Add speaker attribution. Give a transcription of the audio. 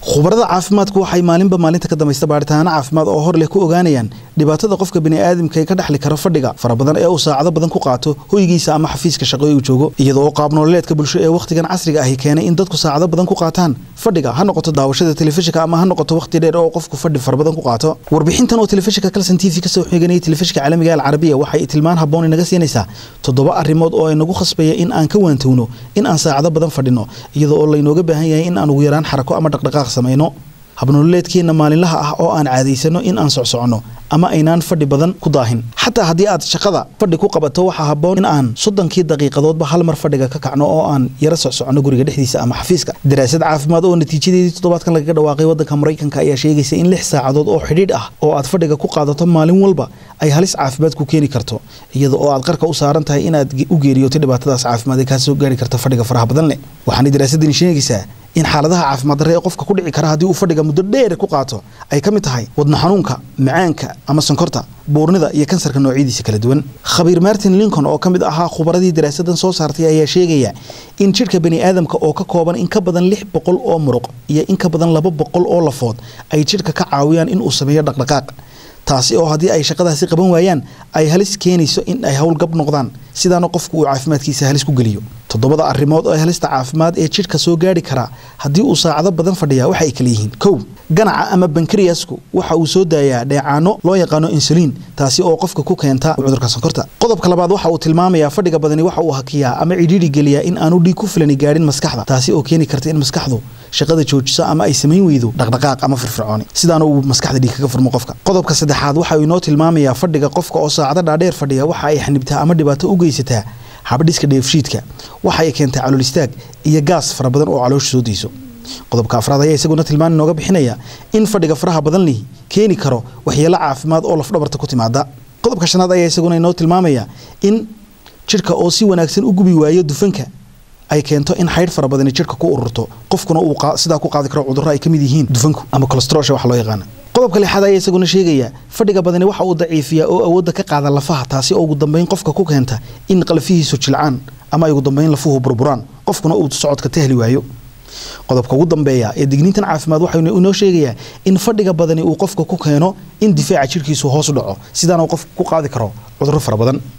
Speaker 1: khubarada caafimaadku waxay maalinba maalinta ka dambaysta baaritaano caafimaad oo hor leh ku ogaanayaan dhibaatada qofka bini'aadamka ee ka dhexli kara fadhiga fara badan ee uu saacado badan ku qaato hoygiisa ama xafiiska shaqo ee uu joogo iyadoo oo qaabnololeedka bulsho ee wakhtigan casriga ahi keenay in dadku saacado badan ku qaataan fadhiga ha noqoto daawashada telefishinka ama ha noqoto wakhti dheer oo qofku fadhi fara badan ku qaato warbixintan oo telefishinka kalson t v kasoo xiganayay telefishinka caalamiga alcarabiya waxay tilmaan habboon inaga siinaysaa toddoba arrimood oo inagu khasbaya in aan ka waantowno in aan saacado badan fadhino iyadoo oo laynooga baahan yahay in aan ugu yaraan xarako ama dhaqdhaqaaq samayno habnololeedkeenna maalinlaha ah oo aan caadaysano in aan socsoconno ama aynaan fadhi badan ku daahin xataa haddii aad shaqada fadhi ku qabato waxaa habboon in aan soddonkii daqiiqadoodba hal mar fadhiga ka kacno oo aan yaro socsoconno guriga dhexdiisa ama xafiiska daraasad caafimaad oo natiijadeedii toddobaadkan lagaga dhawaaqay waddanka maraykanka ayaa sheegaysa in lix saacadood oo xidhiidh ah oo aad fadhiga ku qaadato maalin walba ay halis caafimaad ku keeni karto iyada oo aad qarka u saaran tahay inaad u geeriyoto dhibaatadaas caafimaad ee kaa soo gaari karta fadhiga faraha badan leh waxaana daraasadani sheegaysaa in xaaladaha caafimaad darre ee qofka ku dhici kara haddii uu fadhiga muddo dheer ku qaato ay ka mid tahay wadno xanuunka macaanka ama sonkorta buurnida iyo kansarka noocyadiisa kala duwan khabiir martin lincoln oo ka mid ahaa khubaradii daraasadan soo saartay ayaa sheegaya in jidhka baniaadamka oo ka kooban in ka badan lix boqol oo muruq iyo in ka badan laba boqol oo lafood ay jidhka ka caawiyaan in uu sameeyo dhaqdhaqaaq taasi oo haddii ay shaqadaasi qaban waayaan ay halis keenayso in ay howlgab noqdaan sidaana qofku uu caafimaadkiisa halis ku geliyo toddobada arrimood oo halista caafimaad ee jidhka soo gaari karaa haddii uu saacado badan fadhiyaa waxa ay kala yihiin kow ganaca ama bankriyasku waxa uu soo daayaa dheecaano loo yaqaano insuliin taasi oo qofka ku keenta cudurka sonkorta qodobka labaad waxa uu tilmaamayaa fadhiga badani waxa uu hakiyaa ama cidhiidhi geliyaa in aanu dhiig ku filani gaadhin maskaxda taasi oo keeni karta in maskaxdu shaqada joojiso ama ay samayn weydo dhaqdhaqaaq ama firfircooni sidaana uu maskaxda dhiig kaga furmo qofka qodobka saddexaad waxa uu inoo tilmaamayaa fadhiga qofka oo saacado dhaadheer fadhiya waxa ay xanibtaa ama dhibaato u geysataa habdhiska dheefshiidka waxa ay keentay calool istaag iyo gaas fara badan oo caloosha soo deyso qodobka afraad ayaa isaguna tilmaan inooga bixinaya in fadhiga faraha badan lihi keeni karo waxyeelo caafimaad oo lafdhabarta ku timaada qodobka shanaad ayaa isaguna inoo tilmaamaya in jidhka oo si wanaagsan u gubi waayo dufanka ay keento in xaydh fara badani jidhka ku ururto qofkuna uu sidaa ku qaadi karo cudurro ay ka mid yihiin dufanku ama colostrolsha wax loo yaqaana qodobka lixaad ayaa isaguna sheegaya fadhiga badani waxa uu daciifiyaa oo awoodda ka qaada lafaha taasi oo ugu dambeyn qofka ku keenta in qalfihiisu jilcaan ama ay ugu dambeyn lafuhu burburaan qofkuna uu socodka tahli waayo qodobka ugu dambeeya ee digniintan caafimaad waxaa inoo sheegayaa in fadhiga badani uu qofka ku keeno in difaaca jidhkiisu hoos u dhaco sidaana uu qofka ku qaadi karo cudurro fara badan